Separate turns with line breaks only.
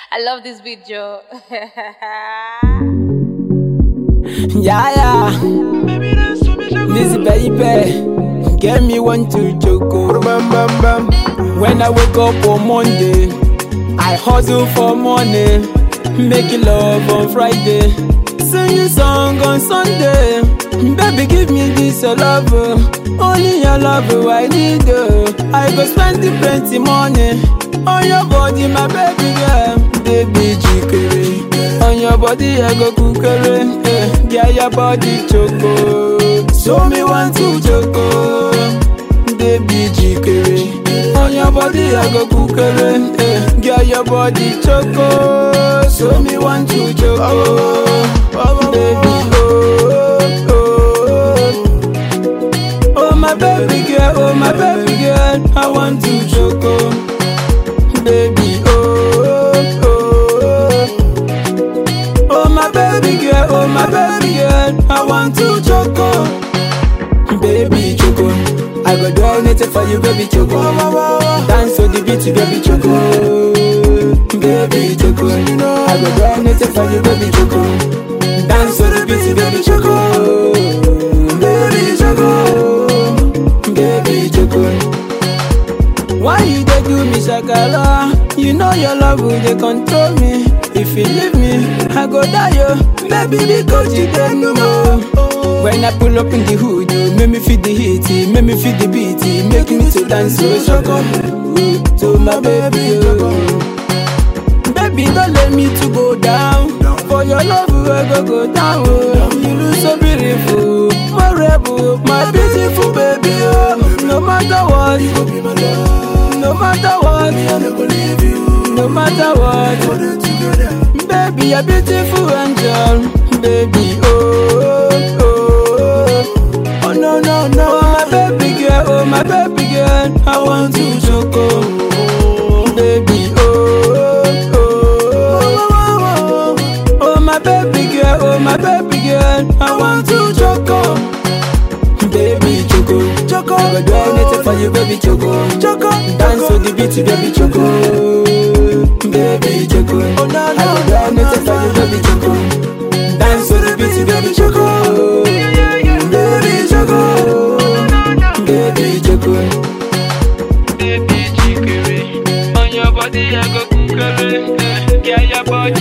I love this video.
Yeah, yeah. This baby, get me one to choco. Bam, bam, bam. When I wake up on Monday, I hustle for money. Make love on Friday. Sing a song on Sunday. Baby, give me this your love. oh. Only your love oh, I need. oh. I go spend the plenty money on your body, my baby girl. Baby, jikere. On your body, I go kukere. Eh, yeah, your body choco. Show me one to choco. Baby, jikere. On your body, I go kukere. Eh, yeah, your body choco. Show me one to choco. Baby, oh, oh, oh, my baby girl, oh, my baby girl, I want to choco. Baby, oh, oh, oh, my baby girl, oh, my baby girl, I want to choco. Baby choco, I go do anything for you, baby choco. Dance to the beat, baby choco. Baby choco, I go do anything for you, baby choco. Dance to the beat, baby choco. Baby choco, baby choco. Why you dey do me shakara? You know your love will dey control me. If you leave me, I go die yo. Baby because you dey know. When I pull up in the hood, you make me feel the heat, it make me feel the beat, it make me to dance so shaka. To my baby, oh. Baby, don't let me to go down. For your love, I go go down. Oh. You look so beautiful, my rebel, my beautiful baby. Oh. No matter what, you go be my love. No matter what, me I no go leave you. No matter what, we're together. Baby, you're beautiful angel. Baby, oh, oh, oh. Oh no no no, oh, my baby girl, oh my baby girl, I want to choco. Baby, oh, oh, oh, oh, oh, my baby girl, oh my baby girl, I want to choco. Baby choco, choco, I go do anything for you, baby choco, choco, dance to the beat, baby choco. Baby choco, oh no no, I go do anything for you, baby choco, dance to the beat, baby choco. Baby choco, baby choco.
baby jikere On your body I go kukere eh. Yeah, your body